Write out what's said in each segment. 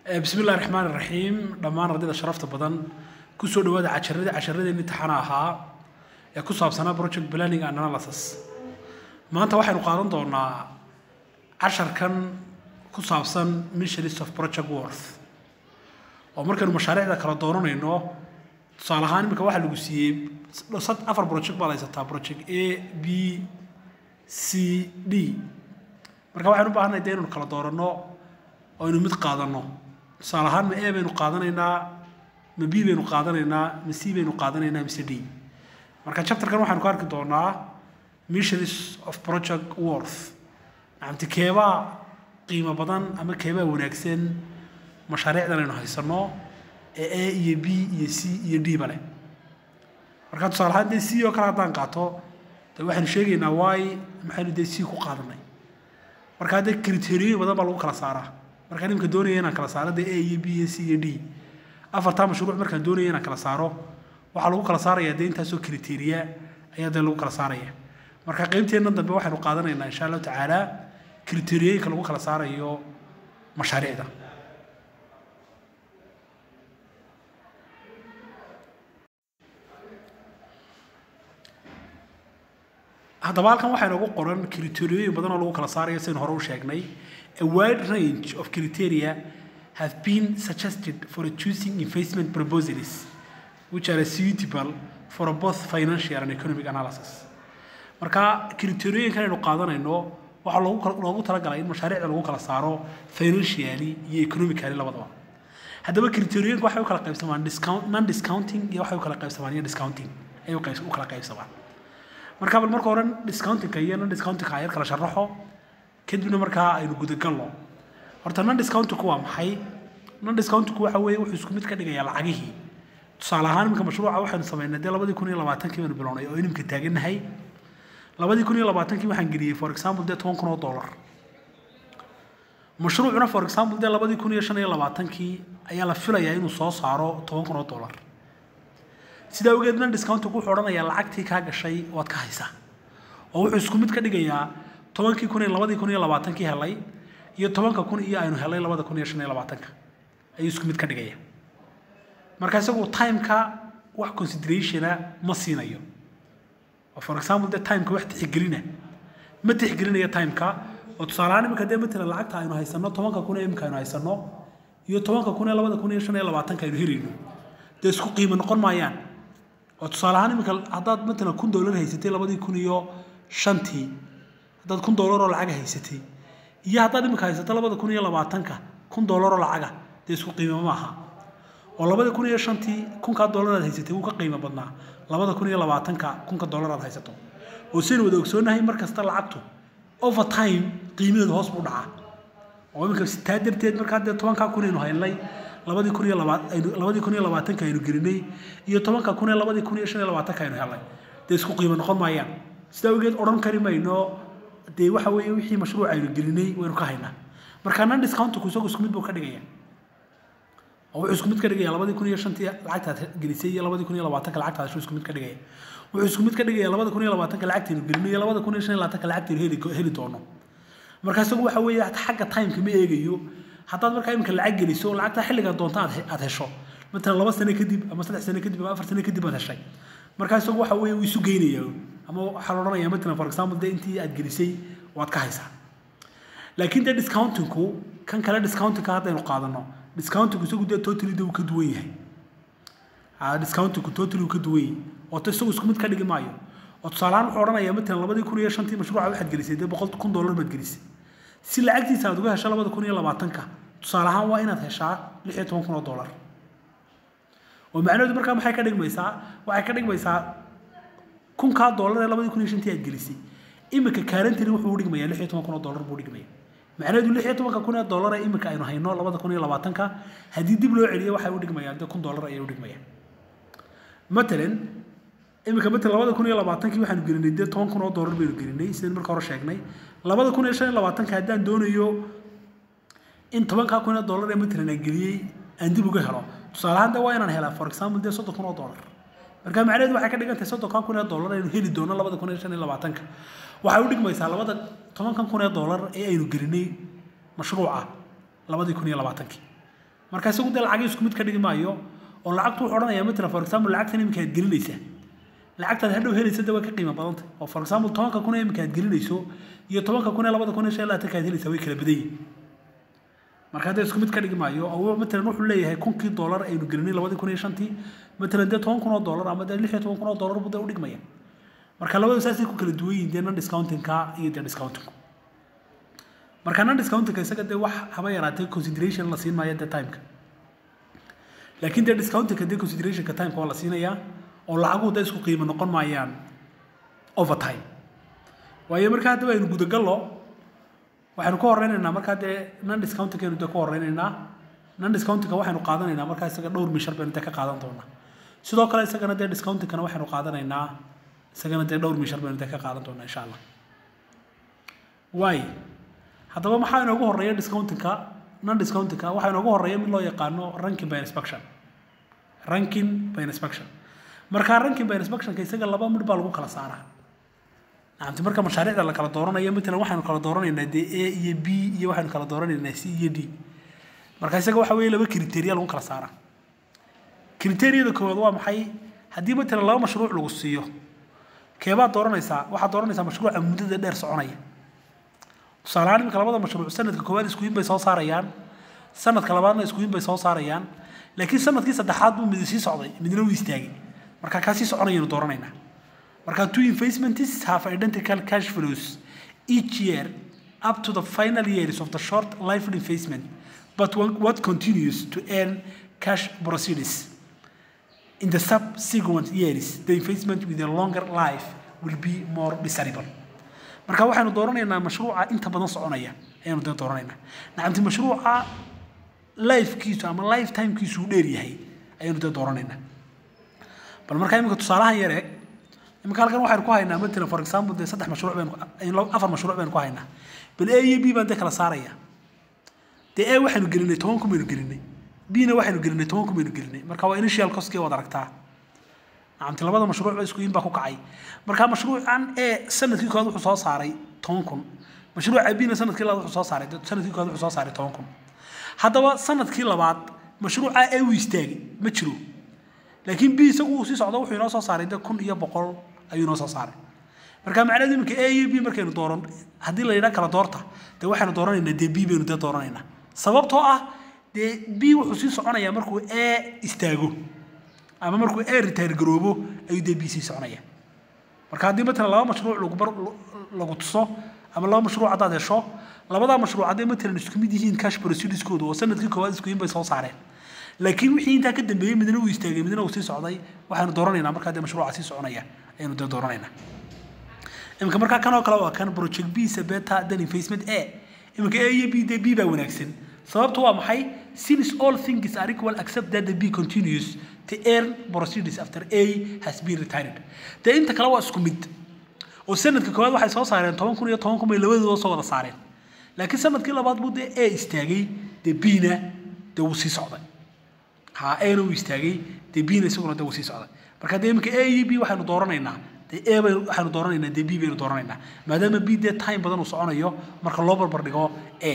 bismi illahi raxmaan iraxiim dhammaan ardayda sharafta badan kusoo dhawaada casharadii casharadeenii imtixaana ahaa ee ku saabsanaa project planning and analysis maanta waxaynu qaadan doonaa casharkan ku saabsan missionist of project worth oo markaynu mashaariicda kala dooranayno tusaale ahaan iminka waxaa lagu siiyey sad afar project baad haysataa project a b c d marka waxaynu u baahanay dee inaynu kala dooranno oo aynu mid qaadanno tusaale ahaan ma a baynu qaadanaynaa ma b baynu qaadanaynaa ma c baynu qaadanaynaa mise d marka chapterkan waxaynu ku arki doonaa missions of project worth nacamti keebaa qiimo badan ama keebaa wanaagsan mashaariicdan aynu haysanno ee a iyo b iyo c iyo d bale marka tusaale ahaan dee c oo kale haddaan qaato dee waxaynu sheegaynaa waay maxaynu dee c ku qaadanay marka haddee kriteriyoyin badan baa lagu kala saaraa markaan imika doonaya inaan kala saaro dee a iyo b iyo c iyo d afartaa mashruuc markaan doonaya inaan kala saaro waxaa lagu kala saarayaa dee intaasoo kriteriya ayaa dee lagu kala saaraya marka qaybteennan dambe waxaynu qaadanaynaa insha allahu tacaala kriteriyoyinka lagu kala saarayo mashaariicda haddaba halkan waxaa inoogu qoran kriteriyoyin badan oo lagu kala saarayo sidaynu hore u sheegnay a wide range of criteria have been suggested for choosing investment proposals which are suitable for both financial and economic analysis marka kriteriyoyinkan aynu qaadanayno waxaa loogu loogu talagalay in mashaariicda lagu kala saaro financially iyo economically labadaba haddaba kriteriyoyinka waxay u kala qaybsamaan discount non discounting iyo waxay u kala qaybsamaan iyo discounting ayay u qayb- u kala qaybsamaan marka bal marka hore discountingka iyo non discountingka ayar kala sharaxo kadibna markaa aynu gudagalno horta non discountinku waa maxay non discountinku waxa weeye wuxuu isku mid ka dhigayaa lacagihii tusaale ahaan iminka mashruuca waxaynu samaynay dee labadii kun iyo labaatankii baynu bilownay oo inimka taagannahay labadii kun iyo labaatankii waxaan geliyey for example dee toban kun oo dollar mashruucuna for example dee labadii kun iyo shan iyo labaatankii ayaa la filayaa inuu soo saaro toban kun oo dollar sidaa awgeed non discountigu wuxuu odhanayaa lacagtii kaa gashay waad ka haysaa oo wuxuu isku mid ka dhigayaa tobankii kun iyo labadii kun iyo labaatankii helay iyo tobanka kun iyo aynu helay labada kun iyo shan iyo labaatanka ayuu isku mid ka dhigaya marka isagu timeka wax considerationa ma siinayo oo for example dee timeka wax tixgelina ma tixgelinayo timeka oo tusaale ahaan imika dee matalan lacagta aynu haysanno tobanka kun ee imika aynu haysanno iyo tobanka kun ee labada kun iyo shan iyo labaatanka aynu helayno dee isku qiimo noqon maayaan oo tusaale ahaan imika haddaad matalan kun dollar haysatay labadii kun iyo shantii haddaad kun dollar oo lacaga haysatay iyo haddaad imika haysato labada kun iyo labaatanka kun dollar oo lacaga dee isku qiimo maaha oo labada kun iyo shantii kunkaa dollar aad haysatay wuu ka qiimo badnaa labada kun iyo labaatanka kunka dollar aad haysato oo sidaynu wada ogsoonahay mar kasta lacagtu over time qiimadeedu hoos buu dhacaa oo imika taa darteed markaa dee tobankaa kun aynu haynay labadii kun iyo labaa aynu labadii kun iyo labaatanka aynu gelinay iyo tobanka kun ee labadii kun iyo shan iyo labaatanka aynu helnay dee isku qiimo noqon maayaan sidaa awgeed odhan kari mayno dee waxa weeye wixii mashruuc aynu gelinay waynu ka haynaa marka non discountku isagu isku mid buu ka dhigaya oo wuxuu isku mid ka dhigaya labadii kun iyo shantii lacagtaad gelisay iyo labadii kun iyo labaatanka lacagtaad hesho isku mid ka dhigaya wuxuu isku mid ka dhigaya labada kun iyo labaatanka lacagtaynu gelinay iyo labada kun iyo shan iyo labaatanka lacagtaynu heli heli doono marka isagu waxa weeye xagga timeka ma eegayo haddaad markaa imika lacag geliso lacagtaa xilligaa doonta aad aad hesho matalan laba sano kadib ama saddex sano kadib ama afar sano kadib aad heshay markaa isagu waxa weeye uu isu geynaya ama waxaa la odhanayaa matalan for example dee intii aad gelisay waad ka haysaa laakiin dee discountinku kan kale discountingka haddaynu qaadano discountinku isagu dee totally dee uu ka duwan yahay discountinku totally uu ka duwan yahay oo to isagu isku mid ka dhigi maayo oo tusaale ahaan wuxuu odhanayaa matalan labadii kun iyo shantii mashruuca waxaad gelisay dee boqol kun dollar baad gelisay si lacagtiisa aad uga hesho labada kun iyo labaatanka tusaale ahaan waa inaad heshaa lix iyo toban kun oo dollar oo macnaheedu markaa maxay ka dhigmaysaa waxay ka dhigmaysaa kunkaa dollar ee labadii kun iyo shantii aad gelisay imika kaarantini wuxuu u dhigmayaa lix iyo toban kun oo dollar buu dhigmaya macnaheedu lix iyo tobanka kun ee dollar ee imika aynu hayno labada kun iyo labaatanka haddii dib loo celiyo waxay u dhigmayaan dee kun dollar ayay u dhigmayaan matalan imika matalan labada kun iyo labaatankii waxaanu gelinay dee toban kun oo dollar baynu gelinay sidaan marka hore sheegnay labada kun iyo shan iyo labaatanka haddaan doonayo in tobankaa kun oo dollar ee matalan aan geliyey aan dib uga helo tusaale ahaan dee waa inaan helaa for example dee soddon kun oo dollar marka macnaheedu waxay ka dhigan tahay soddonkaa kun ee dollar aynu heli doono labada kun iyo shan iyo labaatanka waxay u dhigmaysaa labada tobankan kun ee dollar ee aynu gelinay mashruuca labadii kun iyo labaatankii marka isagu dee lacagii isku mid ka dhigi maayo oo lacagtu wuxuu odhanayaa matalan for example lacagtan iminka aad gelinaysaa lacagtaad hadhow helaysa de way ka qiimo badanta oo for example tobanka kun ee iminka aad gelinayso iyo tobanka kun ee labada kun iyo shan iyo labaatanka aad helaysaa way kala badan yihin marka hadda isku mid ka dhigi maayo oo matalan wuxuu leeyahay kunkii dollar aynu gelinay labadii kun iyo shantii matalan dee toban kun oo dollar ama dee lix iyo toban kun oo dollar buu dee u dhigmaya marka labadu saasay ku kala duwan yihiin dee non discountingka iyo dee discountingku marka non discountingka isaga dee wax haba yaraatee consideration la siin maayo dee timeka laakiin dee discountingka dee considerationka timeka waa la siinayaa oo lacaguhu dee isku qiimo noqon maayaan overtime waayo markaa hadda aynu gudagallo waxaynu ka horeynaynaa markaa dee non discountingkaynu dee ka horeynaynaa non discountingka waxaynu qaadanaynaa markaa isaga dhowr mishar baynu dee ka qaadan doonaa sidoo kale isagana dee discountingkana waxaynu qaadanaynaa isagana dee dhowr mishar baynu dee ka qaadan doonaa insha allah waay haddaba maxaa inoogu horeeya discountingka non discountingka waxaa inoogu horeeya mid loo yaqaano ranking by inspection ranking by inspection markaa ranking by inspectionka isaga laba midh baa lagu kala saaraa nacamti marka mashaariicda la kala dooranayo matalan waxaynu kala dooranaynaa dee a iyo b iyo waxaynu kala dooranaynaa c iyo d marka isaga waxa weeye laba criteria lagu kala saaraa criteriyada koowaad waa maxay haddii matalan laba mashruuc lagu siiyo keebaad dooranaysaa waxaad dooranaysaa mashruuca muddada dheer soconaya tusaale ahaan iminka labada mashruuc sanadka koowaad iskuyin bay soo saarayaan sanadka labaadna iskuyin bay soo saarayaan laakiin sanadkii saddexaad buu midi sii socday midna wuu istaagay marka kaa sii soconayaynu dooranaynaa marka two investments have identical cash flows each year up to the final years of the short life investment but what continues to earn cash proceeds in the subsequent years the investment with a longer life will be more desirable marka waxaynu dooranaynaa mashruuca inta badan soconaya ayaanu dee dooranaynaa nacamti mashruuca lifekiisu ama lifetimekiisu uu dheer yahay ayaanu dee dooranaynaa bal markaa iminka tusaalahan yar eeg iminka halkan waxaynu ku haynaa matalan for example dee saddex mashruuc baynu afar mashruuc baynu ku haynaa bal a iyo b baan dee kala saaraya dee a waxaynu gelinay toban kun baynu gelinay bna waxaynu gelinay toban kun baynu gelinay marka waa initial costkii waad aragtaa nacamti labada mashruuc ba isku in baa ku kacay marka mashruucan e sanadkii koowaad wuxuu soo saaray toban kun mashruuca bna sanadkii labaad wuxuu soo saaray sanadkii koowaad wuxuu soo saaray toban kun haddaba sanadkii labaad mashruuca e uu istaagay ma jiro laakiin b isagu uu sii socdo wuxuu inoo soo saaray de kun iyo boqol ayuu inoo soo saaray marka macnaheedu iminka a iyo b markaynu dooran haddii la yidhaha kala doorta dee waxaynu dooranaynaa dee b baynu dee dooranaynaa sababtoo ah dee b wuxuu sii soconayaa markuu a istaago ama markuu a retire garoobo ayuu dee b sii soconaya marka haddii matalan laba mashruuc lagu bar lagu tuso ama laba mashruuc haddaad hesho labadaa mashruuc hadday matalan isku mid yihiin cash proceedskooda oo sanadkii koowaad isku yin bay soo saareen laakiin wixii intaa ka dambeeyey midna uu istaagay midna uu sii socday waxaynu dooranaynaa markaa dee mashruuca sii soconaya ayaynu dee dooranaynaa iminka markaa kan oo kale waa kan project b sabeta then investment a iminka a iyo b dee b baa wanaagsan sababtu waa maxay since all things are equal except that the b continues to earn proceeds after a has been retired dee inta kale waa isku mid oo sanadka koowaad waxay soo saareen toban kun iyo toban kun bay labadooda soo wada saareen laakiin sanadkii labaad buu dee a istaagay dee b-na dee wuu sii socday ha ana uu istaagay dee b-na isaguna dee wuu sii socday marka dee iminka a iyo b waxaynu dooranaynaa dee a baynu waxaynu dooranaynaa dee b baynu dooranaynaa maadaama b dee time badan uu soconayo marka loo barbar dhigo a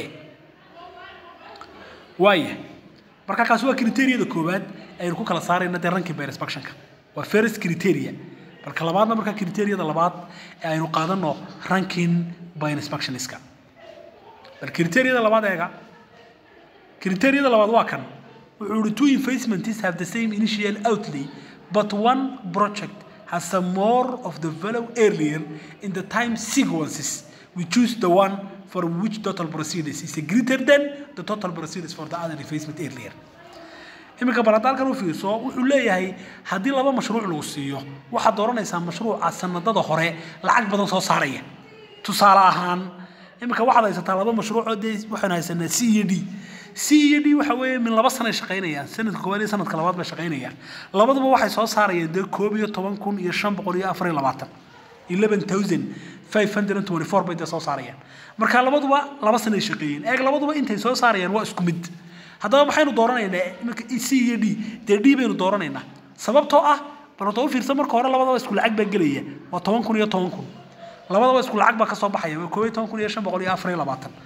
waaya marka kaasi waa criteriyada koowaad aynu ku kala saarayna dee ranking by inspectionka waa first criteria balka labaadna marka criteriyada labaad ee aynu qaadano ranking by inspectionska bal criteriyada labaad eega criteriyada labaad waa kan wuxuu yihi two investments have the same initial outlay but one project has some more of the value earlier in the time sequences we choose the one for which total proceeds is greater than the total proceeds for the other investment earlier iminka bal hadda halkan u fiirso wuxuu leeyahay haddii laba mashruuc lagu siiyo waxaad dooranaysaa mashruuca sanadada hore lacag badan soo saaraya tusaale ahaan iminka waxaad haysataa laba mashruucoo dee waxaan haysanaa c iyo d c iyo d waxa weeye min laba sanay shaqaynayaan sanadka koowaad iyo sanadka labaad bay shaqaynayaan labaduba waxay soo saarayaan dee koob iyo toban kun iyo shan boqol iyo afar iyo labaatan eleven thousand five hundred and twenty four bay dee soo saarayaan marka labaduba laba sanay shaqeeyeen eeg labaduba intay soo saarayaan waa isku mid haddaba maxaynu dooranaynaa iminka c iyo d dee d baynu dooranaynaa sababtoo ah bal horta u fiirsan marka hore labadaba isku lacag baa gelaya waa toban kun iyo toban kun labadaba isku lacag baa kasoo baxaya waa koob iyo toban kun iyo shan boqol iyo afar iyo labaatan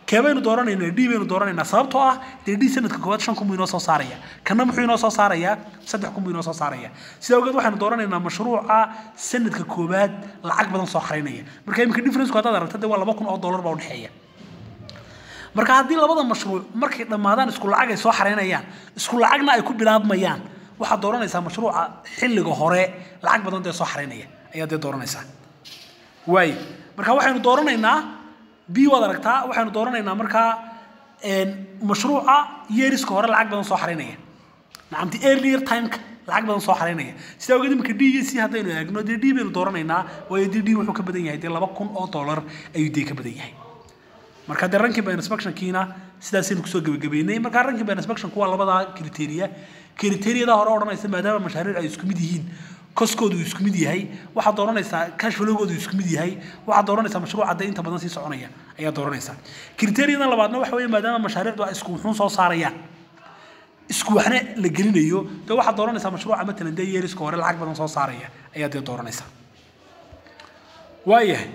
kee baynu dooranaynaa d baynu dooranaynaa sababtoo ah dee d sanadka koowaad shan kun buu inoo soo saaraya kana muxuu inoo soo saarayaa saddex kun buu inoo soo saaraya sidaa awgeed waxaynu dooranaynaa mashruuca sanadka koowaad lacag badan soo xaraynaya marka iminka differenceku haddaad aragta dee waa laba kun oo dollar baa udhexeeya marka haddii labada mashruuc markay dhammaadaan isku lacag ay soo xaraynayaan isku lacagna ay ku bilaabmayaan waxaad dooranaysaa mashruuca xilliga hore lacag badan dee soo xaraynaya ayaad dee dooranaysaa waay marka waxaynu dooranaynaa b waad aragtaa waxaynu dooranaynaa markaa mashruuca yeeriska hore lacag badan soo xaraynaya nacamti earlier timeka lacag badan soo xaraynaya sidaa ogeed iminka d iyo c haddaynu eegno dee d baynu dooranaynaa waayo dee d wuxuu ka badan yahay dee laba kun oo dollar ayuu dee ka badan yahay marka dee ranking by inspectionkiina sidaasaynu kusoo gebagabeynay marka ranking by inspectionku waa labadaa criteria criteriyada hore odhanaysa maadaama mashaariic ay isku mid yihiin koskoodu uu isku mid yahay waxaad dooranaysaa cash flowgoodu isku mid yahay waxaad dooranaysaa mashruuca dee inta badan sii soconaya ayaad dooranaysaa criteriyadan labaadna waxa weeye maadaama mashaariicdu ay isku wuxuun soo saarayaan isku waxna la gelinayo dee waxaad dooranaysaa mashruuca matalan dee yeeriska hore lacag badan soo saaraya ayaad dee dooranaysaa waayahay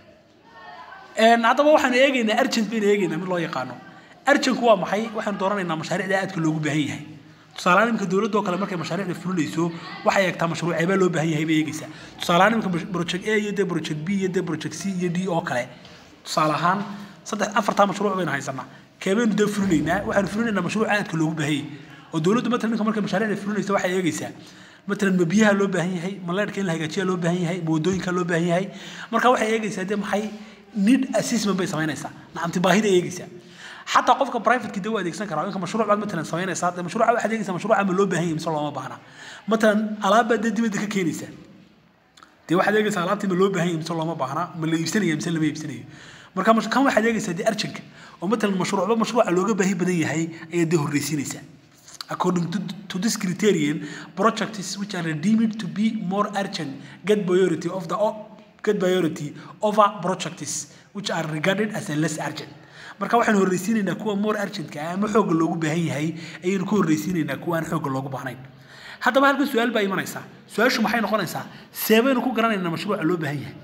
haddaba waxaanu eegaynaa argent baynu eegaynaa mid loo yaqaano argentku waa maxay waxaanu dooranaynaa mashaariicda aadka loogu baahan yahay tusaalehaan iminka dowladda oo kale markay mashaariicda fulinayso waxay eegtaa mashruuceebaa loo baahan yahay bay eegaysaa tusaalehaan iminka project a iyo dee project b iyo dee project c iyo d oo kale tusaale ahaan saddex afartaa mashruuc baynu haysanaa keebaynu dee fulinaynaa waxaanu fulinaynaa mashruuc aadka loogu baahan yahay oo dowladdu matalan ninka markay mashaariicda fulinaysa waxay eegaysaa matalan ma biyaha loo baahan yahay ma leerhka in la hagaajiya loo baahan yahay ma wadooyinka loo baahan yahay marka waxay eegaysaa dee maxay need assessment bay samaynaysaa nacamti baahida eegaysaa xataa qofka privateki dee waa adeegsan karaa inka mashruuc baad matalan samaynaysaa dee mashruuca waxaad eegaysaa mashruuca ma loo baahan yahay mise looma baahna matalan alaab baad dee dibadda ka keenaysaa dee waxaad eegaysaa alaabtii ma loo baahan yahay mise looma baahna ma la iibsanaya mise lama iibsanayo marka kan waxaad eegaysaa dee arjanka oo matalan mashruucba mashruuca looga baahi badan yahay ayaad dee horreysiinaysaa According to, to this criterion, projects which are deemed to be more urgent get priority of the get priority over projects which are regarded as a less urgent. marka waxaan horreysiinaynaa kuwa more urgentka ah ama xoogga loogu baahan yahay ayaynu ku horreysiinaynaa kuwa aan xoogga loogu baahnayn haddaba halkan su-aal baa imanaysaa su-aashu maxay noqonaysaa seebaynu ku garanaynaa mashruuca loo baahan yahay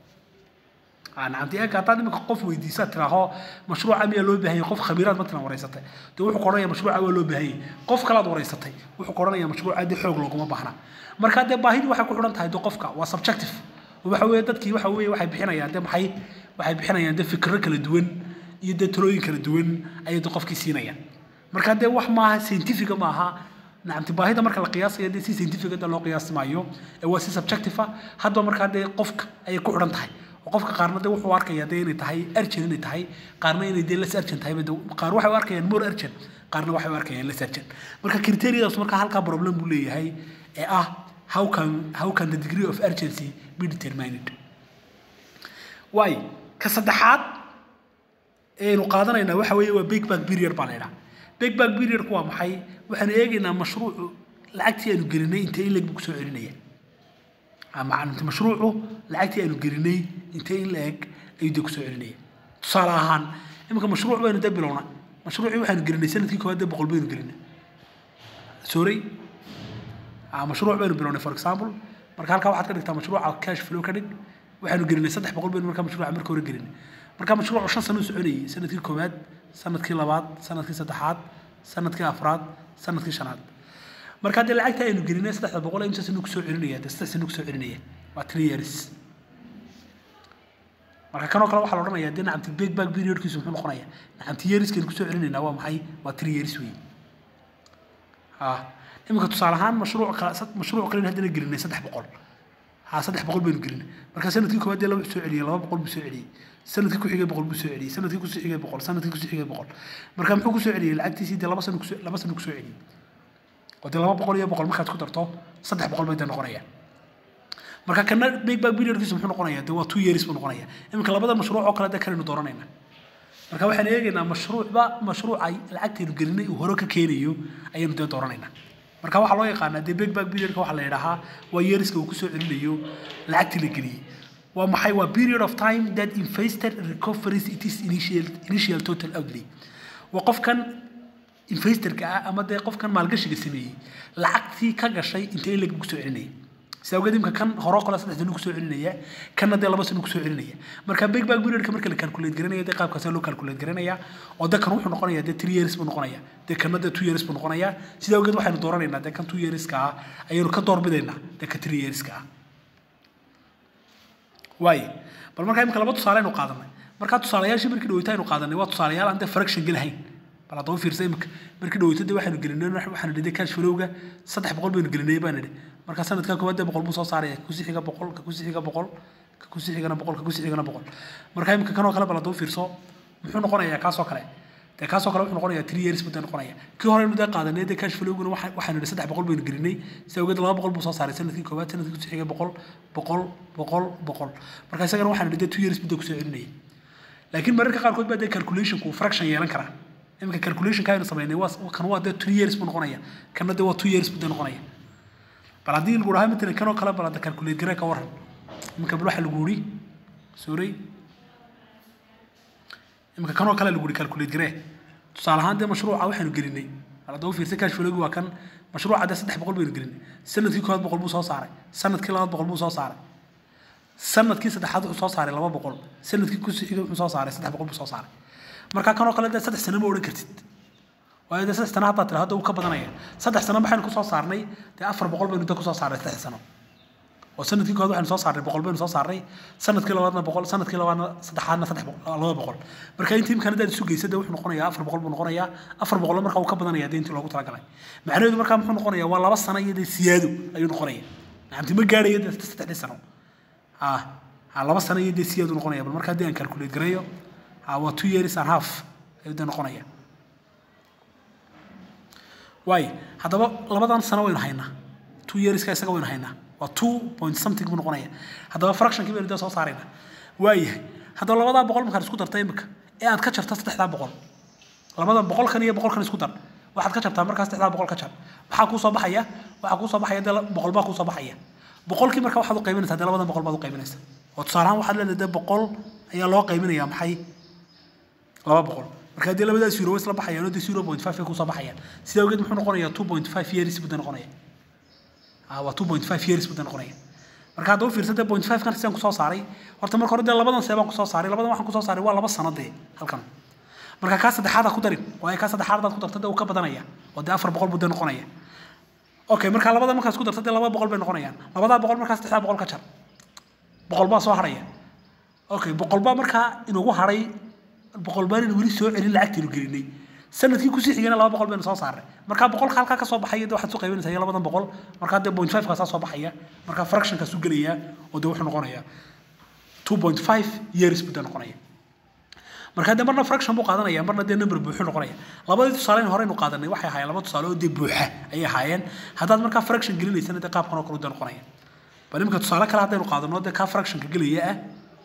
nacamti eega haddaad iminka qof weydiisaad tiraaho mashruuca miyaa loo baahan yahay qof khabiiraad matalan wareysatay dee wuxuu qoranaya mashruuca waa loo baahan yahay qof kalaad wareysatay wuxuu qoranaya mashruuca dee xoog looguma baahna marka dee baahidii waxay ku xidhan tahay dee qofka waa subjective waxa weeye dadkii waxa weeye waxay bixinayaan dee maxay waxay bixinayaan dee fikirro kala duwan iyo dee talooyin kala duwan ayay dee qofkii siinayaan marka dee wax maaha scientifica maaha nacamti baahida marka la qiyaasayo dee si scientifica dee loo qiyaasi maayo ee waa si subjective ah hadba markaa dee qofka ayay ku xidhan tahay qofka qaarna dee wuxuu arkaya dee inay tahay urgent inay tahay qaarna inay dee less urgent tahay qaar waxay u arkayaan more urgent qaarna waxay u arkayaan less urgent marka criteriadaas marka halkaa problem buu leeyahay ee ah how can how can the degree of urgency be determined waay ka saddexaad aynu qaadanaynaa waxa weeye waa big back period baa la yidhaha big back periodku waa maxay waxaanu eegaynaa mashruucu lacagtii aanu gelinay intee in leg buu kusoo celinaya macallimta mashruucu lacagtii aanu gelinay intee in la eg ayuu dee kusoo celinaya tusaale ahaan iminka mashruuc baynu dee bilownaa mashruucii waxaanu gelinay sanadkii koowaad dee boqol baynu gelinay sorry mashruuc baynu bilownay for example marka halkaa waxaad ka dhigtaa mashruuca cash flow ka dhig waxaanu gelinay saddex boqol baynu markaa mashruuca marka hore gelinay marka mashruucu shan sano u soconayay sanadkii koowaad sanadkii labaad sanadkii saddexaad sanadkii afraad sanadkii shanaad marka haddii lacagta aynu gelinay saddexda boqol imsa sanu kusoo celinaya dee saddex sanu kusoo celinaya waa three years marka kanoo kale waxaa la odhanayaa dee nacamti big back periodkiisu muxuu noqonayaa nacamti yeariskaynu kusoo celinaynaa waa maxay waa three years weeye ha iminka tusaale ahaan mashruuc kale mashruuc kale haddana gelinay saddex boqol ha saddex boqol baynu gelinay marka sanadkii koowaad dee laba soo celiyay laba boqol buu soo celiyey sanadkii ku xigay boqol buu soo celiyey sanadkii kusoo xigay boqol sanadkii kusoo xigay boqol marka muxuu kusoo celiyey lacagtiisii dee laba sano kusoo laba sano kusoo celiyey oo dee laba boqol iyo boqol markaad ku darto saddex boqol bay dee noqonayaan marka kana big back periodkiisu muxuu noqonayaa dee waa two years buu noqonayaa iminka labada mashruuc oo kale dee kalenu dooranayna marka waxaan eegaynaa mashruucba mashruuca lacagtaynu gelinay uu hore ka keenayo ayaynu dee dooranaynaa marka waxaa loo yaqaanaa dee big back periodka waxaa la yidhaahaa waa yeariska uu kusoo celinayo lacagtii la geliyey waa maxay waa period of time that investor recoveries it is initial initial total outlay waa qofkan investorka ah ama dee qofkan maalgashiga sameeyey lacagtii ka gashay intee leg kusoo celinaya sida awgeed imka kan hore kale saddex sano kusoo celinaya kanna dee laba sano kusoo celinaya marka big bag periodka marka la calculate garanaya dee qaabkaas loo calculate garanaya oo dee kan wuxuu noqonaya dee three years buu noqonaya dee kanna dee two years buu noqonaya sida awgeed waxaynu dooranaynaa dee kan two yearska ah ayaynu ka doorbidaynaa dee ka three yearska ah waaye bal markaa imika laba tusaale aynu qaadanay markaa tusaalayaashii markii dhaweyta aynu qaadanay waa tusaalayaal aan dee fraction gelahayn bal haddaba fiirsa imika markii dhaweyta dee waxaynu gelinay waxaanu dhidhay cash flowga saddex boqol baynu gelinay baan nidhi marka sanadka koowaad dee boqol buu soo saaraya kakusi xiga boqol kakusi xiga boqol kakusi xigana boqol kakusi xigana boqol marka imika kanoo kale bal haddaba fiirso muxuu noqonayaa kaasoo kale dee kaasoo kale wuxuu noqonayaa three years buu dee noqonaya kii hore aynu dee qaadanay dee cash flowguna waxaanu nidhi saddex boqol baynu gelinay si awgeed laba boqol buu soo saaray sanadkii koowaad sanadkii kusi xiga boqol boqol boqol boqol marka isagana waxaanu nidhi dee two years buu dee kusoo celinayay laakiin mararka qaarkood baa dee calculationku fraction yeelan karaa iminka calculationka aynu samaynay waa kan waa dee three years buu noqonaya kanna dee waa two years buu dee noqonaya bal haddii lagu dhahaa matalan kanoo kale bal hadda calculate garee ka waran iminka bal waxa lagu yidhi sorry iminka kanoo kale lagu yidhi calculate garee tusaale ahaan dee mashruuca waxaynu gelinay bal haddaba fiirsa cash flowgi waa kan mashruuca dee saddex boqol baynu gelinay sanadkii koowaad boqol buu soo saaray sanadkii labaad boqol buu soo saaray sanadkii saddexaad wuxuu soo saaray laba boqol sanadkii kusii xigay wuxuu soo saaray saddex boqol buu soo saaray marka kanoo kale dee saddex sano ma odhan kartid waayo dee saddex sano haddaad tira hadda uu ka badanaya saddex sano maxaynu kusoo saarnay dee afar boqol baynu dee kusoo saarnay saddex sano oo sanadkii koowaad waxaynu soo saarnay boqol baynu soo saarnay sanadkii labaadna boqol sanadkii labaadna saddexaadna saddex laba boqol marka intii imkaan haddaad isu geysa dee wuxuu noqonayaa afar boqol buu noqonayaa afar boqol marka uu ka badanaya dee intii loogu talagalay macnaheedu markaa muxuu noqonayaa waa laba sano iyo dee siyaado ayuu noqonaya nacamti ma gaadhayo dee saddexdii sano ah laba sano iyo dee siyaadu noqonaya bal markaa dee aan calculate gareeyo waa two years and half ayuu dee noqonaya waayo haddaba labadan sano waynu haynaa two yearska isaga waynu haynaa waa two point something buu noqonaya haddaba fractionkii baynu dee soo saaraynaa waayahay haddaba labadaa boqol markaad isku darta imika ee aad ka jarta saddexdaa boqol labada boqolkan iyo boqolkan isku dar waxaad ka jartaa markaa saddexdaa boqol ka jar maxaa kuu soo baxaya waxaa kuu soo baxaya dee boqol baa kuu soo baxaya boqolkii marka waxaad u qaybinaysaa dee labadan boqol baad u qaybinaysaa oo tusaale ahaan waxaad leedahay dee boqol ayaa loo qaybinayaa maxay laba boqol marka haddii labadaas euro way isla baxayaan oo dee zero point five ay kusoo baxayaan sida awgeed muxuu noqonayaa two point five years buu dee noqonaya waa two point five years buu dee noqonaya marka haddaba fiirsa dee point five kan sidaan kusoo saaray horta marka hore dee labadan see baan kusoo saaray labadan waxaan kusoo saaray waa laba sano dee halkan marka kaa saddexaad ha ku darin waayo kaa saddexaad hadaad ku darta dee uu ka badanaya oo dee afar boqol buu dee noqonaya okay marka labada markaas ku darta dee laba boqol bay noqonayaan labadaa boqol markaa saddexdaa boqol ka jar boqol baa soo haraya okay boqol baa markaa inugu haray boqol baan weli soo celin lacagtaynu gelinay sanadkii kusii xigayna laba boqol baynu soo saarnay markaa boqolka halkaa ka soo baxaya dee waxaad soo qaybinaysaa iyo labadan boqol markaa dee point five kaasaa soo baxaya markaa fractionkaas u gelaya oo dee wuxuu noqonayaa two point five years buu dee noqonaya markaa dee marna fraction buu qaadanaya marna dee number buuxu noqonaya labadii tusaaleyn horeynu qaadanay waxay ahaayeen laba tusaale oo dee buuxa ayay ahaayeen haddaad markaa fraction gelinaysana dee qaabkan oo kale u dee noqonaya bal imika tusaale kale haddaynu qaadano dee kaa fractionka gelaya ah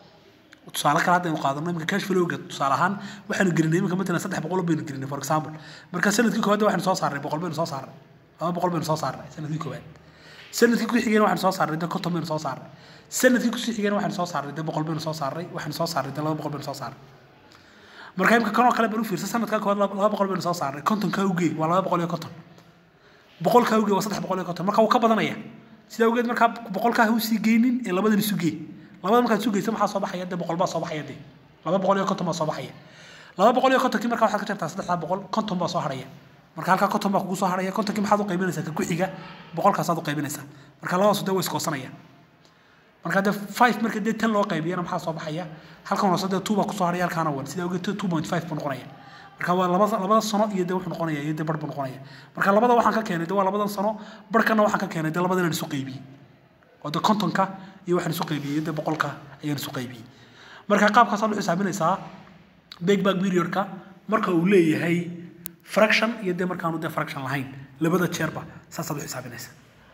tusaale kale haddaynu qaadano imika cash flowga tusaale ahaan waxaanu gelinay imika matalan saddex boqol baynu gelinay for example marka sanadkii koowaad waxaanu soo saarnay boqol baynu soo saarnay laba boqol baynu soo saarnay sanadkii koowaad sanadkii kusii xigayna waxaanu soo saarnay dee konton baynu soo saarnay sanadkii kusii xigayna waxaanu soo saarnay dee boqol baynu soo saarnay waxaanu soo saarnay dee laba boqol baynu soo saarnay marka imika kanoo kale baan u fiirsa sanadkaa koowaad laba boqol baynu soo saarnay kontonkaa ugee waa laba boqol iyo konton boqolkaa ugee waa saddex boqol iyo konton marka wuu ka badanaya sidaa awgeed markaa boqolkaa ha usii geynin ee labadan isu gee labada markaad isu geysa maxaa soo baxaya dee boqol baa soo baxaya dee laba boqol iyo konton baa soo baxaya laba boqol iyo kontonkii markaa waxaad ka jartaa saddexdaa boqol konton baa soo haraya marka halkaa konton baa kugu soo haraya kontonkii maxaad u qaybinaysaa ka ku xiga boqolkaasaad u qaybinaysaa marka labadaasu dee way iskoosanayaan marka dee five marka dee tan loo qaybiyana maxaa soo baxaya halkan hoose dee two baa kusoo haraya halkaana one sidaa awgeed two point five buu noqonaya marka waa labada labada sano iyo dee wuxuu noqonaya iyo dee bar buu noqonaya marka labada waxaan ka keenay dee waa labadan sano barkana waxaan ka keenay dee labadan aan isu qaybiyey oo dee kontonka iyo waxaan isu qaybiyey dee boqolka ayaan isu qaybiyey marka qaabkaasaad u xisaabinaysaa big bag periodka marka uu leeyahay fraction iyo dee markaanu dee fraction lahayn labada jeerba saasaad u xisaabinaysaa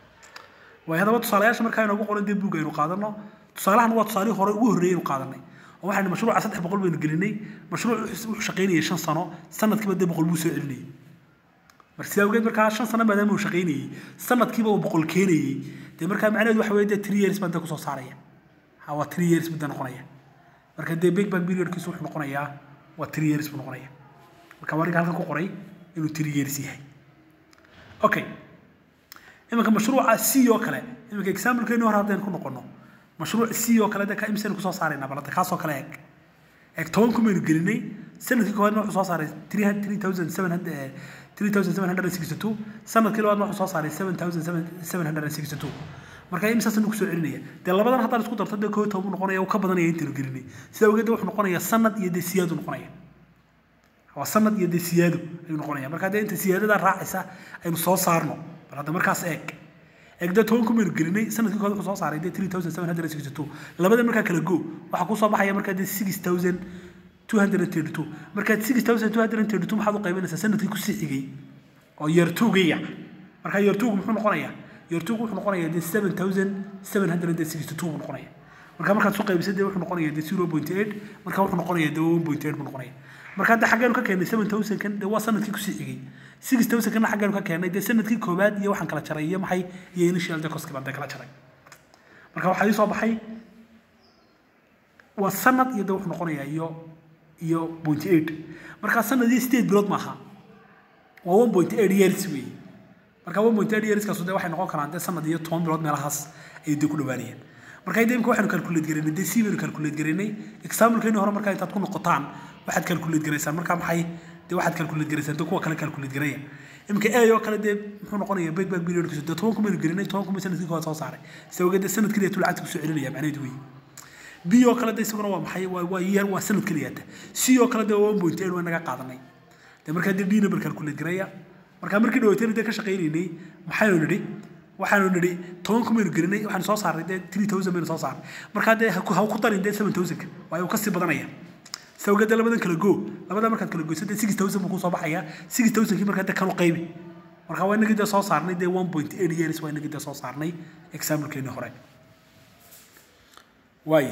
waayo haddaba tusaalayaasha markaa inoogu qoran dee buug aynu qaadano tusaalahan waa tusaalihii hore ugu horreeyay aynu qaadanay oo waxaynu mashruuca saddex boqol baynu gelinay mashruuc wuxuu shaqaynayay shan sano sanadkiiba dee boqol buu soo celinayay marka sidaa awgeed markaa shan sano maadaama uu shaqaynayey sanadkiiba uu boqol keenayey dee markaa macnaheedu waxa weeye dee three years baan dee kusoo saaraya ha waa three years buu dee noqonaya marka dee big bang periodkiisu wuxuu noqonayaa waa three years buu noqonaya marka wariga halkan ku qoray inuu three years yahay okay iminka mashruuca c oo kale iminka examplekeeni hore haddaynu ku noqono mashruuc c oo kale de ka imsaynu kusoo saaraynaa balanta kaasoo kale eeg eeg toban kumaynu gelinay sanadkii koowaadna wuxuu soo saaray three thousand seven hundred three thousand seven hundred and sixty two sanadkii labaadna wuxuu soo saaray seven thousand seven hundred and sixty two marka imsaasanu kusoo celinaya dee labadan haddaan isku darto dee koo iyo toban buu noqonaya uu ka badanaya intaynu gelinay sidaa ogeed wuxuu noqonaya sanad iyo dee siyaadu noqonaya waa sanad iyo dee siyaado ayuu noqonaya marka dee inta siyaadadaa raacaysa aynu soo saarno bal hadda markaas eeg eeg dee toban kumaynu gelinay sanadkii kood wuxuu soo saaray dee three thousand seven hundred and sixty two labada markaa kala go waxaa kusoo baxaya markaa dee six thousand two hundred and thirty two markaad six thousand two hundred and thirty two maxaad u qaybinaysaa sanadkii kusii xigay oo yeertuugaya marka yeertuugu muxuu noqonayaa yeertuugu wuxuu noqonayaa dee seven thousand seven hundred and sixty two buu noqonaya marka markaad soo qaybisay dee wuxuu noqonayaa dee zero point eight marka wuxuu noqonayaa dee one point eight buu noqonaya marka hadda xaggeenu ka keennay seven thousand kan dee waa sanadkii kusii xigay six thousand kana xaggeenu ka keennay dee sanadkii koowaad iyo waxaan kala jaray iyo maxay iyo initial dee koski baan dee kala jaray marka waxaa ii soo baxay waa sanad iyo dee wuxuu noqonayaa iyo iyo point eight marka sanadii sideed bilood maaha waa one point eight years weeye marka one point eight yearskaasu dee waxay noqon karaan dee sanad iyo toban bilood meelahaas ayay dee ku dhawaanayaan marka hadda imika waxaynu calculate garaynay dee c baynu calculate garaynay examplekeeni hore markaa intaad ku noqotaan waxaad calculate garaysaan marka maxay dee waxaad calculate garaysaan dee kuwa kale calculate garaya imika a oo kale dee muxuu noqonaya big bag periodkiisu dee toban kumaynu gelinay toban kumay sanadkii koowaad soo saaray sida ogeed dee sanad keliya tuu lacagta kusoo celinaya macnaheedu weeye b oo kale de isaguna waa maxay waa waa year waa sanad keliyaata c oo kale de waa one point eight waa naga qaadanay de markaa dee d number calculate garaya markaa markii dhaweytayna dee ka shaqaynaynay maxaynu nidhi waxaanu nidhi toban kumaynu gelinay waxaanu soo saarnay dee three thousand baynu soo saarnay markaa dee ha ku darin dee seven thousand waayo uu kasii badanaya sawgeed dee labadan kala go labada markaad kala goyso dee six thousand buu kusoo baxaya six thousandkii markaa dee kanu qaybi marka waa inagii dee soo saarnay dee one point eight years waa inagii dee soo saarnay examplekeeni hore waay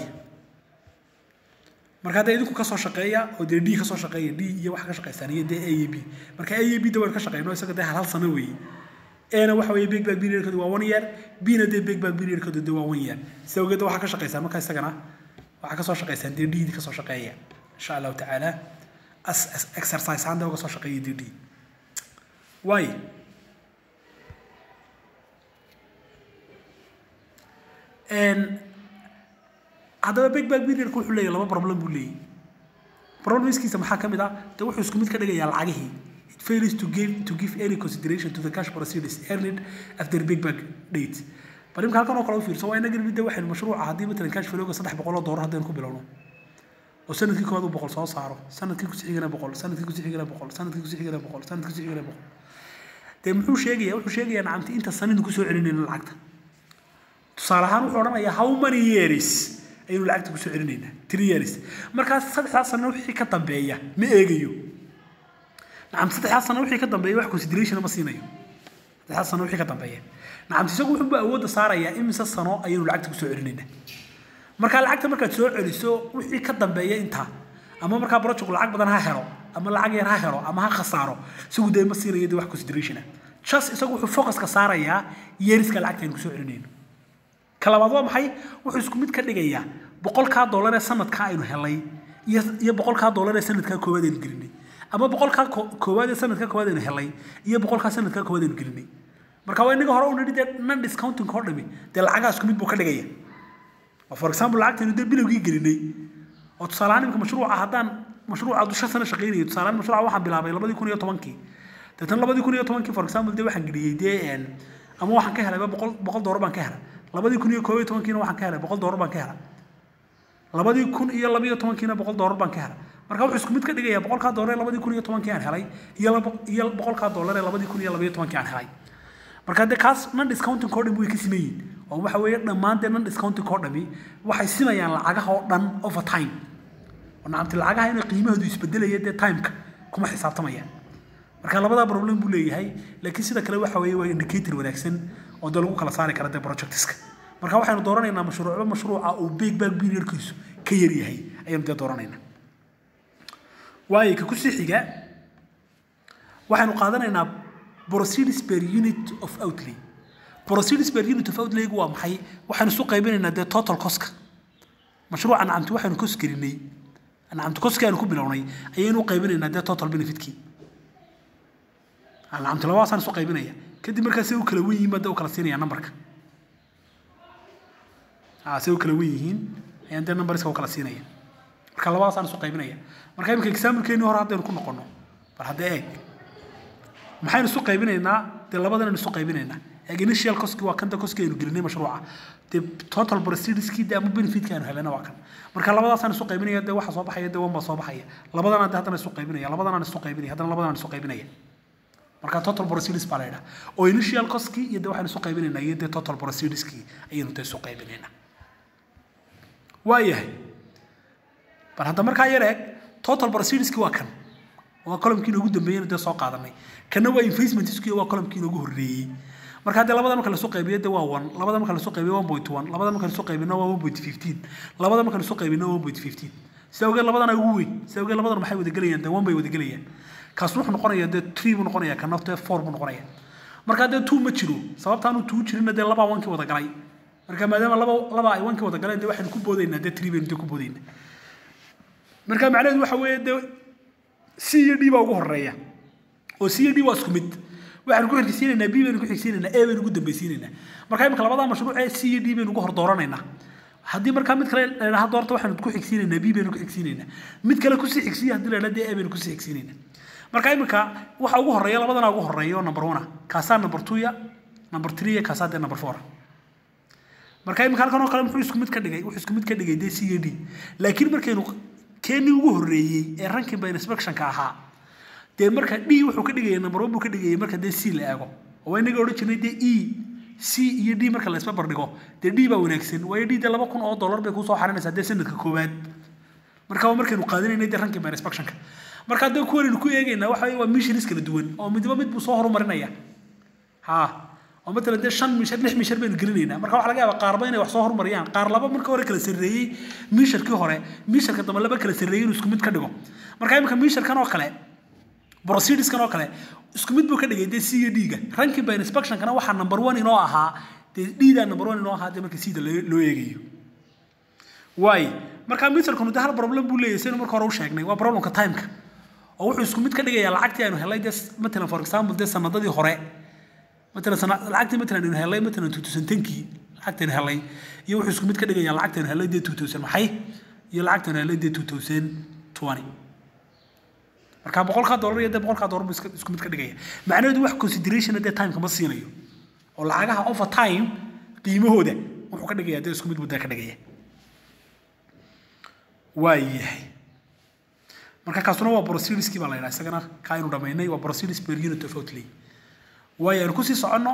marka hadda idinku kasoo shaqeeya oo dee d kasoo shaqeeya d iyo waxa ka shaqeysaan iyo dee a iyo b marka a iyo b da waynu ka shaqeyno isaga dee hal hal sano weeye ana waxa weeye big bag periodkoodu waa one year bna dee big bag periodkoodu dee waa one year sida ogeed waxaa ka shaqeysaan marka isagana waxaa kasoo shaqeysaan dee d kasoo shaqeeya insha allahu tacaala as exercise ahaan dee uga soo shaqeeya dee d waay haddaba big bag periodka wuxuu leeyahay laba problem buu leeyahay problemskiisa maxaa ka mid ah dee wuxuu isku mid ka dhigayaa lacagihii it fails to give to give any consideration to the cash proceeds earned after big bag date bal imka halkan oo kale u fiirso waa inaga midda waxaynu mashruuca haddii matalan cash flowga saddex boqol oo doolar haddaynu ku bilowno oo sanadkii koowaad uu boqol soo saaro sanadkii kusii xigana boqol sanadkii kusii xigana boqol sanadkii kusii xigana boqol sanadkii kusii xigana boqol dee muxuu sheegayaa wuxuu sheegayaa nacamti inta sanadnu kusoo celinayna lacagta tusaale ahaan wuxuu odhanayaa how many years ayaynu lacagta kusoo celinaynaa three years markaas saddexdaas sano wixii ka dambeeya ma eegayo nacam saddexdaas sano wixii ka dambeeya wax consideration ma siinayo saddexdaas sano wixii ka dambeeya nacam isagu wuxuu awoodda saarayaa imise sano ayaynu lacagta kusoo celinaynaa markaa lacagta markaad soo celiso wixii ka dambeeya intaa ama markaa project lacag badan ha helo ama lacag yar ha helo ama ha khasaaro isagu dee ma siinayo dee wax consideration ah just isagu wuxuu focuska saarayaa yeeriska lacagta aynu kusoo celinayno ka labaad waa maxay wuxuu isku mid ka dhigayaa boqolkaa dollar ee sanadkaa aynu helay iyo iyo boqolkaa dollar ee sanadkaa koowaad aynu gelinay ama boqolkaa koowaad ee sanadkaa koowaad aynu helay iyo boqolkaa sanadkaa koowaad aynu gelinay marka waa inaga hore u nidhi dee non discounting oo dhami dee lacagaa isku mid buu ka dhigaya oo for example lacagtaynu dee bilowgii gelinay oo tusaale ahaan imika mashruuca haddaan mashruuca dusha sana shaqaynayay tusaale ahaan mashruuca waxaan bilaabay labadii kun iyo tobankii deetan labadii kun iyo tobankii for example dee waxaan geliyey dee ama waxaan ka helayba boqol boqol doolar baan ka helay labadii kun iyo koob iyo tobankiina waxaan ka helay boqol doolar baan ka helay labadii kun iyo laba iyo tobankiina boqol doolar baan ka helay marka wuxuu isku mid ka dhigayaa boqolkaa doolar ee labadii kun iyo tobankii aan helay iyo iyo boqolkaa doolar ee labadii kun iyo laba iyo tobankii aan helay marka dee kaas non discounting oo dhami way ka siman yihin oo waxa weeye dhammaan dee non discounting oo dhami waxay simayaan lacagaha oo dhan over time oo nacamti lacagaha inay qiimahoodu isbedelaya dee timeka kuma xisaabtamayaan marka labadaa problem buu leeyahay laakiin sida kale waxa weeye waa indicator wanaagsan oo dee lagu kala saari kara dee projectiska marka waxaynu dooranaynaa mashruucba mashruuca uu big bag periodkiisu ka yar yahay ayaynu dee dooranaynaa waayo ka kusii xiga waxaynu qaadanaynaa proceeds per unit of outlay proceeds per unit of outlay waa maxay waxaynu isu qaybinaynaa dee total coska mashruuca nacamti waxaynu kos gelinay nacamti koskii aynu ku bilownay ayaynu u qaybinaynaa dee total benefitkii nacamti labadaasaan isu qaybinaya kadib markaa say u kala wen yihiin baa dee u kala siinaya numberka ah say u kala wen yihiin ayaan dee numberska u kala siinaya marka labadaasaan isu qaybinaya marka imika examplekeennii hore haddaynu ku noqono bal hadda eeg maxaynu isu qaybinaynaa dee labadanaynu isu qaybinaynaa eeg initial coski waa kanta coski aynu gelinay mashruuca dee total proceedskii dee ama benefitka aynu helayna waa kan marka labadaasaan isu qaybinaya dee waxa soo baxaya dee wan baa soo baxaya labadanaan dee haddana isu qaybinaya labadanaan isu qaybinaya haddana labadanaan isu qaybinaya marka total proceeds baa la yidhaha oo initial coski iyo dee waxaynu isu qaybinaynaa iyo dee total proceedskii ayaynu dee isu qaybinaynaa waayahay bal hadda markaa yar eeg total proceedskii waa kan waa columkii inoogu dambeeyeyna dee soo qaadanay kana waa investmentskii waa columkii inoogu horreeyey marka haddii labada marka lasoo qaybiyo dee waa one labada marka lasoo qaybiyo one point one labada marka lasoo qaybino waa one point fifteen labada marka lasoo qaybino waa one point fifteen sida awgeed labadana ugu weyn sida awgeed labadana maxay wada gelayaan dee one bay wada gelayaan kaas wuxuu noqonayaa dee three buu noqonayaa kana dee four buu noqonayaa marka dee two ma jiro sababta aanu two jirinna dee labaa wankii wada galay marka maadaama laba laba ay wankii wada galeen dee waxaynu ku boodaynaa dee three baynu dee ku boodaynaa marka macnaheedu waxa weeye dee c iyo d baa ugu horeeya oo c iyo d waa isku mid waxaynu ku xigsiinaynaa b baynu ku xigsiinaynaa a baynu ugu dambeysiinaynaa marka imika labadaa mashruuc ee c iyo d baynu ugu hor dooranaynaa haddii markaa mid kale la idhaha doorta waxaynu ku xigsiinaynaa b baynu ku xigsiinaynaa mid kale kusii xigsiya haddii la idhaha dee a baynu kusii xigsiinaynaa marka imika waxa ugu horeeya labadana ugu horeeya oo number one kaasaa number two ya number three ya kaasaa dee number four marka imika halkan oo kale muxuu isku mid ka dhigay wuxuu isku mid ka dhigay dee c iyo d laakiin markaynu keenii ugu horreeyey ee ranking by inspectionka ahaa dee marka d wuxuu ka dhigaya number one buu ka dhigayay marka dee c la eego oo inaga odhan jirnay dee e c iyo d marka la isba bardhigo dee d baa wanaagsan waayo d dee laba kun oo dollar bay kusoo xarinaysaa dee sanadka koowaad marka waa markaynu qaadinaynay dee ranking by inspectionka marka dee kuwanaynu ku eegaynaa waxa waa missionis kala duwan oo midba mid buu soo horumarinaya ha oo matalan dee shan mishar lix mishar baynu gelinaynaa marka waxa laga yaabaa qaarba inay wax soo horumariyaan qaar laba marka hore kala sarreeyey misharkii hore misharka dambe laba kala sarreeyey inuu isku mid ka dhigo marka imika misharkan oo kale proceediskan oo kale isku mid buu ka dhigay dee c iyo d-ga ranking by inspectionkana waxaa number one inoo ahaa dee d-da number one inoo ahaa dee marka c-da loo eegayo waay marka misharkanu dee hal problem buu leeyahay saynu marka hore u sheegnay waa problemka timeka oo wuxuu isku mid ka dhigayaa lacagtii aynu helay dee matalan for example dee sanadadii hore matalan sana lacagtii matalan aynu helay matalan two thousand tenkii lacagtaynu helay iyo wuxuu isku mid ka dhigayaa lacagtaynu helay dee two thousand maxay iyo lacagtaynu helay dee two thousand twenty marka boqolkaa dollar iyo dee boqolkaa dollar buu isku mid ka dhigaya macnaheedu wax consideration dee timeka ma siinayo oo lacagaha over time qiimahooda wuxuu ka dhigayaa dee isku mid buu dee ka dhigaya waa yahay marka kaasuna waa proceedskii baa la yidhaha isagana kaa aynu dhamaynay waa proceeds per unit of outlay waayo aynu kusii soconno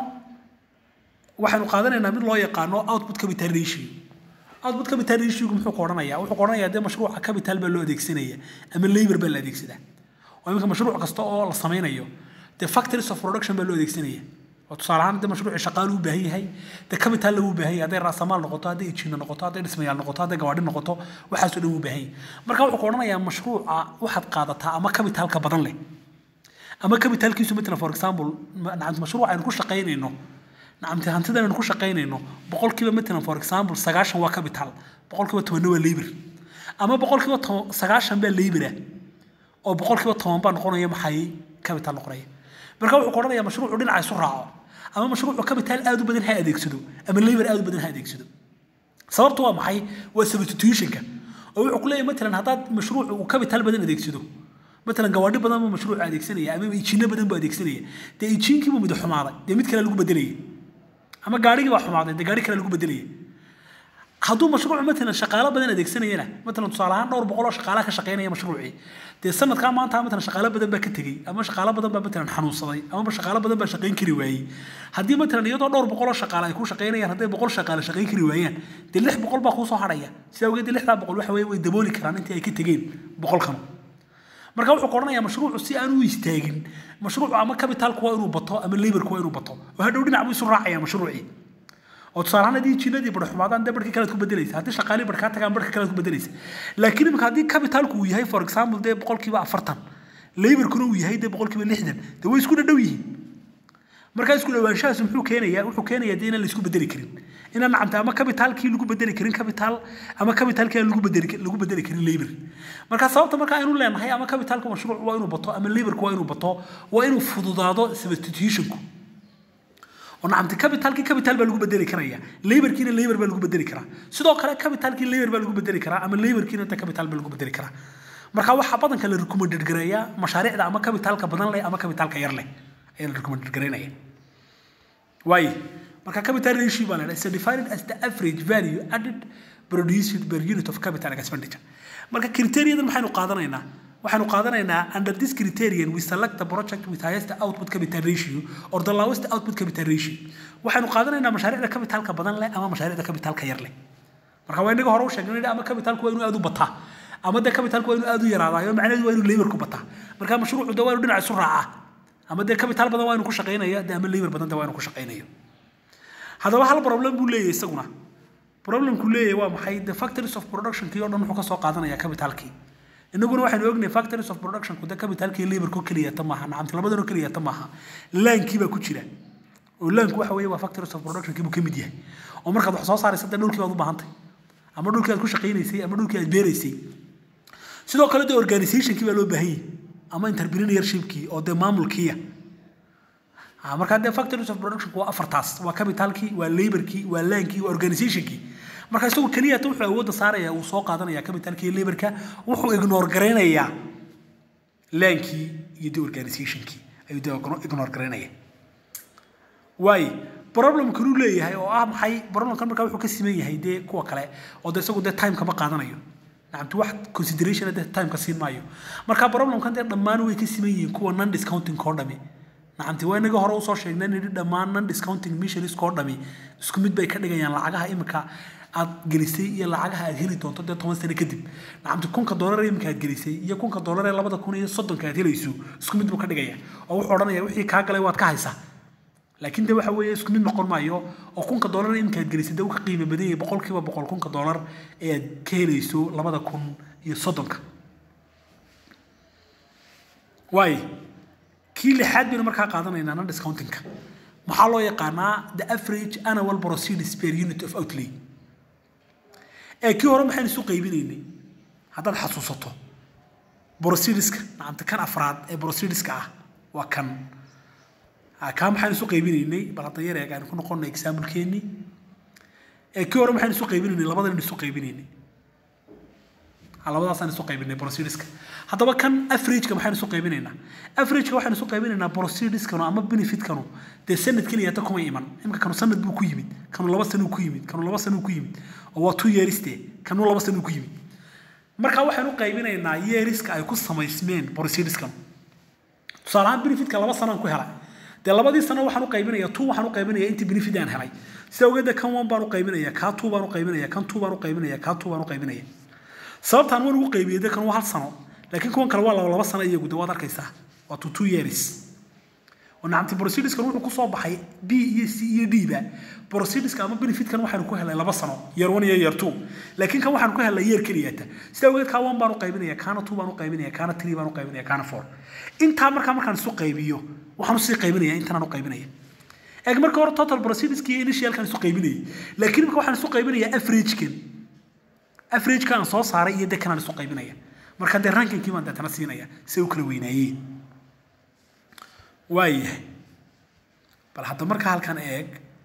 waxaynu qaadanaynaa mid loo yaqaano output capital ratio output capital ratiogu muxuu ka odhanayaa wuxuu ka odhanayaa dee mashruuca capital baa loo adeegsanaya ama labor baa la adeegsadaa oo iminka mashruuc kasta oo la sameynayo dee factories of production baa loo adeegsanaya oo tusaale ahaan dee mashruuci shaqaalu u baahan yahay dee capital lagu baahan yahay hadday raasamaal noqoto hadday ijiina noqoto hadday dhismayaal noqoto hadday gawaadhi noqoto waxaasoo dhan wuu baahan yahay marka wuxuu ka odhanayaa mashruuca waxaad qaadataa ama capitalka badan leh ama capitalkiisu matalan for example nacamti mashruuc aynu ku shaqaynayno nacamti hantidan aynu ku shaqaynayno boqolkiiba matalan for example sagaashan waa capital boqolkiiba tobanna waa labor ama boqolkiiba sagaashan baa labor ah oo boqolkiiba toban baa noqonaya maxay capital noqonaya marka wuxuu ka odhanayaa mashruucu dhinaca isu raaco ama mashruucu capital aad u badan ha adeegsado ama labor aad u badan ha adeegsado sababtu waa maxay waa substitutionka oo wuxuu ku leeyahay matalan haddaad mashruucu uu capital badan adeegsado matalan gawaadhi badan buu mashruuc adeegsanaya ama ijiino badan buu adeegsanaya dee ijiinkii buu mid xumaaday dee mid kale lagu bedelaya ama gaadhigii baa xumaaday dee gaadhi kale lagu bedelaya hadduu mashruuc matalan shaqaalo badan adeegsanayana matalan tusaale ahaan dhowr boqol oo shaqaalaha ka shaqaynaya mashruucii dee sanadkaa maanta matalan shaqaalo badan baa ka tegey ama shaqaalo badan baa matalan xanuunsaday ama shaqaalo badan baa shaqayn kari waayey haddii matalan iyadoo dhowr boqol oo shaqaale ay ku shaqaynayaan hadday boqol shaqaale shaqayn kari waayaan dee lix boqol baa kuusoo hadhaya sidaa awgeed dee lixdaa boqol waxa weye way dabooli karaan intii ay ka tegeen boqolkan marka wuxuu ka odhanayaa mashruucu si aan u istaagin mashruucu ama capitalku waa inuu bato ama laborku waa inuu bato oo hadhow dhinac buu isu raacaya mashruucii oo tusaale ahaan haddii jinnadii bar xumaadaan dee barhkii kalead ku bedelaysa haddii shaqaalii bar kaa tagaan barhka kalead ku bedelaysa laakiin imika haddii capitalku uu yahay for example dee boqolkiiba afartan laborkuna uu yahay dee boqolkiiba lixdan dee way isku dhadhow yihiin markaa isku dhawaanshahaas muxuu keenayaa wuxuu keenayaa dee inaan la isku bedeli karin inaan nacamta ama capitalkii lagu bedeli karin capital ama capitalkii aan lagu bedeli lagu bedeli karin labor marka sababta marka aynu leenahay ama capitalka mashruuc waa inuu bato ama laborku waa inuu bato waa inuu fududaado substitutionku oo nacamti capitalkii capital baa lagu bedeli karaya laborkiina labor baa lagu bedeli karaa sidoo kale capitalkii labor baa lagu bedeli karaa ama laborkiina inta capital baa lagu bedeli karaa marka waxaa badanka la recommended gareeyaa mashaariicda ama capitalka badan leh ama capitalka yar leh ayaa la recommended gareynaya waaye marka capital ratio baa la dhaha is defined as the average value added produced per unit of capital expenditure marka criteriadan maxaynu qaadanaynaa waxaanu qaadanaynaa under this criterion we select the project with highest output capital ratio or the lowest output capital ratio waxaanu qaadanaynaa mashaariicda capitalka badan leh ama mashaariicda capitalka yar leh marka waa inaga hore u sheegnay ama capitalku waa inuu aad u bataa ama de capitalku waa inuu aad u yaraadaayo macnaheedu waa inuu laborku bataa marka mashruucu de waa inuu dhinac isu raacaa ama dee capital badan waa inuu ku shaqaynaya de ama labor badan de waa inuu ku shaqaynayo haddaba hal problem buu leeyahay isaguna problemku leeyahay waa maxay the factories of productionkii oo dhan wuxuu ka soo qaadanaya capitalkii inaguna waxaynu ognahay factories of productionku de capitalkii laborku keliyata maaha nacamti labadanoo keliyata maaha laankii baa ku jira oo laanku waxa weeye waa factories of productionkii buu ka mid yahay oo markaad wax soo saaraysa de dhulkii baad u baahantay ama dhulkii aad ku shaqaynaysay ama dhulkii aad beeraysay sidoo kale de organizationkii baa loo baahan yahay ama entrepreneurshipkii oo dee maamulkiiya markaa dee factories of production waa afartaas waa capitalkii waa laborkii waa laankii waa organizationkii marka isagu keliyata wuxuu awoodda saaraya uu soo qaadanaya capitalkii iyo laborka wuxuu ignore garaynayaa laankii iyo dee organizationkii ayuu dee ignore garaynaya waaye problemkanuu leeyahay oo ah maxay problemkan markaa wuxuu ka siman yahay dee kuwa kale oo dee isagu dee time kama qaadanayo nacamti wax consideration dee time ka siin maayo marka problemkan dee dhammaan way ka siman yihiin kuwa non discounting koo dhami nacamti waa inaga hore usoo sheegnay nidhi dhammaan non discounting missionaries koo dhami isku mid bay ka dhigayaan lacagaha imika aad gelisay iyo lacagaha aad heli doonto dee toban sano kadib nacamti kunka doolar imika aad gelisay iyo kunka doolar ee labada kun iyo soddonka aad helayso isku mid buu ka dhigaya oo wuxuu odhanaya wixii kaa galay waad ka haysaa laakiin de waxa weeye isku mid noqon maayo oo kunka doolar imika aad gelisay dee uu ka qiimo badan yahay boqolkiiba boqol kunka doolar ee aad ka helayso labada kun iyo soddonka waaye kii lixaad baynu markaa qaadanaynaa non discountingka maxaa loo yaqaanaa the average annual proceeds per unit of outlay ee kii hore maxaynu isu qaybinaynay haddaad xasuusato proceedska nacamta kan afraad ee proceedska ah waa kan kaa maxaynu isu qaybinaynay bal hadda yar eeg aynu ku noqonnay example-keennii ee kii hore maxaynu isu qaybinaynay labadan isu qaybinaynay labadaasaan isu qaybinay proceedska haddaba kan averageka maxaynu isu qaybinaynaa averageka waxaynu isu qaybinaynaa proceedskanu ama benefitkanu dee sanad keliyata kuma iman imika kanu sanad buu ku yimid kanu laba sanuu ku yimid kanu laba sanuu ku yimid oo waa two yeariste kanu laba sanuu ku yimid marka waxaynu qaybinaynaa yeariska ay ku samaysmeen proceedskanu tusaale ahaan benefitka laba sanaan ku helay dee labadii sano waxaan u qaybinaya two waxaan u qaybinaya intii benefit aan helay sida ogeeda kan one baan u qaybinaya kaa two baan u qaybinaya kan two baan u qaybinaya kaa two baan u qaybinaya sababtaan waan ugu qaybiyey de kan waa hal sano laakiin kuwan kale waa laba laba sano iyagu de waad arkaysaa waa to two years oo nacamti proceediskan wuxuu kusoo baxay b iyo c iyo d ba proceediska ama benefitkan waxaanu ku helay laba sano year one iyo year two laakiin kan waxaanu ku helay year keliyata sida ogeed kaa one baan u qaybinaya kaana two baan u qaybinaya kaana three baan u qaybinaya kaana four intaa markaa markaan isu qaybiyo waxaan usii qaybinaya intanaan u qaybinaya eeg marka hore total proceediski iyo initialkan isu qaybinayay laakiin imika waxaan isu qaybinayaa averagekan averageka aan soo saaray iyo dekan aan isu qaybinaya marka dee rankinkii baan deetana siinaya si u kala weynaayeen waayahay bal hadda marka halkan eeg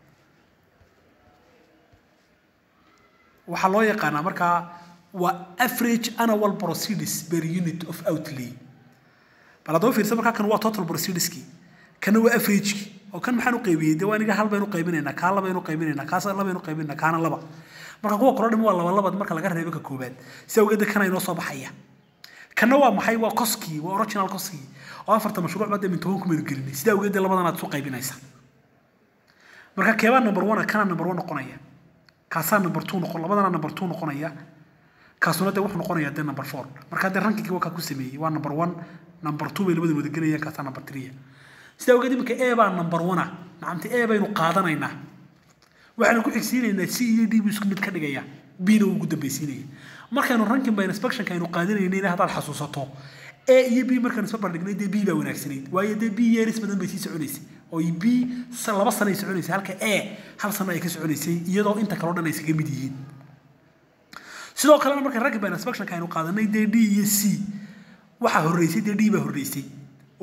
waxaa loo yaqaanaa markaa waa average annual proceeds per unit of outlay bal haddaba fiirsa markaa kan waa total proceedski kana waa averageki oo kan maxaan u qaybiyey dee waa iniga hal baynu qaybinaynaa kaa labaynu qaybinaynaa kaas labaynu qaybinaynaa kaana laba marka kuwa koro dhim waa laba labad marka laga reebo ka koobaad si awgeeda kana inoo soo baxaya kana waa maxay waa koskii waa original koskii oo afarta mashruuc baa dee min toban kumaynu gelinay sida awgeed dee labadan aad isu qaybinaysa marka keebaa number one kana number one noqonaya kaasaa number two noqon labadana number two noqonaya kaasuna dee wuxuu noqonayaa dee number four marka dee rankigii waa kaa ku sameeyey waa number one number two bay labada wada gelayaan kaasaa number three sida awgeed iminka e baa number one a nacamti e baynu qaadanaynaa waxaanu ku xigsiinaynaa c iyo d buu isku mid ka dhigaya bna uu ugu dambaysiinaya markaynu ranking by inspectionka aynu qaadanaynayna haddaad xasuusato a iyo b markaan isba bandhignay dee b baa wanaagsanayd waayo dee b yeeris badan bay sii soconaysay oo b laba sano ay soconaysay halka a hal sano ay ka soconaysay iyadoo inta kaleo dhan ay isaga mid yihiin sidoo kalena markaan ranking by inspectionka aynu qaadanay dee d iyo c waxaa horreysay dee d baa horreysay oo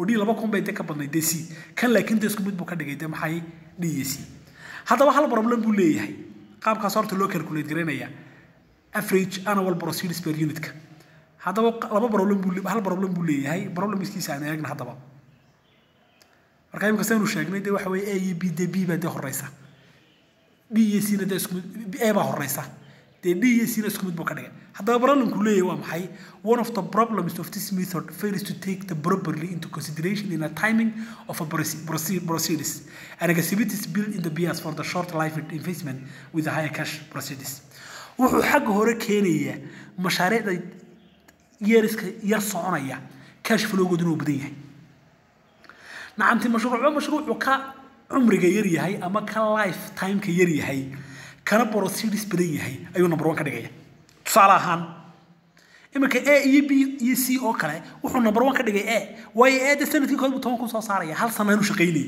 oo d laba kun bay de ka badnayd de c kan laakiin de isku mid buu ka dhigay de maxay d iyo c haddaba hal problem buu leeyahay qaabkaas horta loo calculate garaynaya average annual proceeds per unitka haddaba laba problem buu hal problem buu leeyahay problemskiisa aan eegna haddaba marka imika saynu sheegnay de waxa weeye a iyo b de b baa de horeysa d iyo c na de isku mid a baa horeysa dee d iyo c na isku mid buu ka dhigay haddaba problemku leeyahay waa maxay one of the problems of this method fails to take the properly into consideration in a timing of a proceedings and activities built in the bias for the short life investment with a higher cash proceedings wuxuu xagga hore keenayaa mashaariicda yeeriska yar soconaya cash flowgoodu inuu badan yahay nacamti mashruucba mashruucu ka cumriga yar yahay ama ka life timeka yar yahay kana proceedings badan yahay ayuu number one ka dhigaya tusaale ahaan iminka a iyo b iyo c oo kale wuxuu number one ka dhigay a waayo a de sanadkii kood buu toban kun soo saaraya hal sana inuu shaqaynayay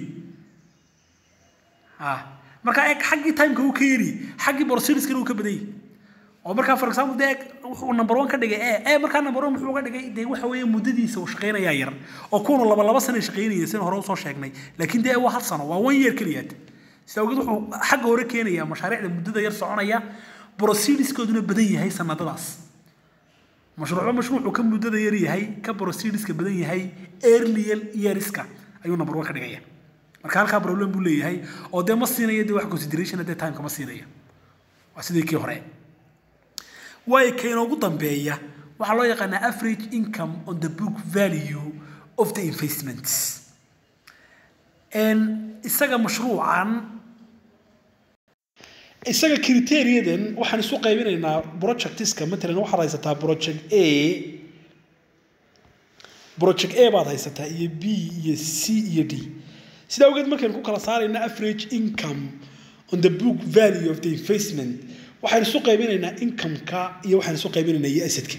marka eeg xaggii timeka uu ka yari xaggii proceedingskana uu ka badan yahay oo markaa for example de wuxuu number one ka dhigay e e markaa number one muxuu ka dhigay de waxa weeye muddadiisa uu shaqaynayaa yar oo kuwanu laba laba sana shaqaynaya sida hore usoo sheegnay laakiin de waa hal sano waa one year keliyaad sida awgeed wuxuu xagga hore keenayaa mashaariicda muddada yar soconaya proceedingskooduna badan yahay sanadadaas mashruucba mashruucu ka muddada yar yahay ka proceedingska badan yahay earlier yearska ayuu number one ka dhigaya marka halkaa problem buu leeyahay oo dee ma siinaya de wax consideration dee timeka ma siinaya waa sidii kii hore waayo ka inoogu dambeeya waxaa loo yaqaanaa average income on the book value of the investments isaga mashruucan isaga criteriadan waxaan isu qaybinaynaa projectiska matalan waxaad haysataa project a project a baad haysataa iyo b iyo c iyo d sidaa awgeed markaynu ku kala saarayna average income on the book value of the investment waxaan isu qaybinaynaa income-ka iyo waxaan isu qaybinaynaa iyo asadka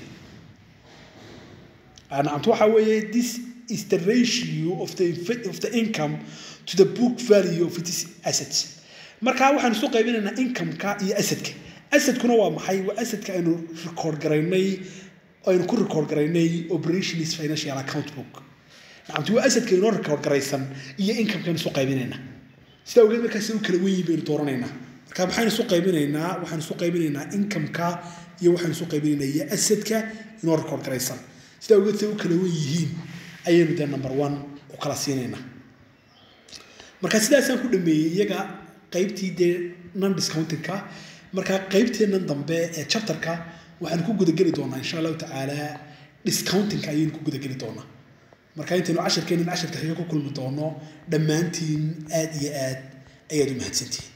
nacamtu waxa weeye this is the ratio of the of the income to the book value of its assets marka waxaan isu qaybinaynaa income-ka iyo asadka asadkuna waa maxay waa asadka aynu record garaynay aynu ku record garaynay operations financial account book nacamtu waa asadka inoo record garaysan iyo income-kan isu qaybinaynaa sida awgeed markaas u kala weyn baynu dooranaynaa marka maxaan isu qaybinaynaa waxaan isu qaybinaynaa income-ka iyo waxaan isu qaybinaynaa iyo asadka inoo record garaysan sida awgeed say u kala wen yihiin ayaynu dee number one u kala siinaynaa marka sidaasaan ku dhameeyey iyaga qaybtii dee non discountingka marka qaybteennan dambe ee chapterka waxaan ku gudageli doonaa insha allahu tacaala discountingka ayaynu ku gudageli doonaa marka intaynu cashirkeennan cashirka xiga ku kulmi doono dhammaantiin aad iyo aad ayaad u mahadsantihiin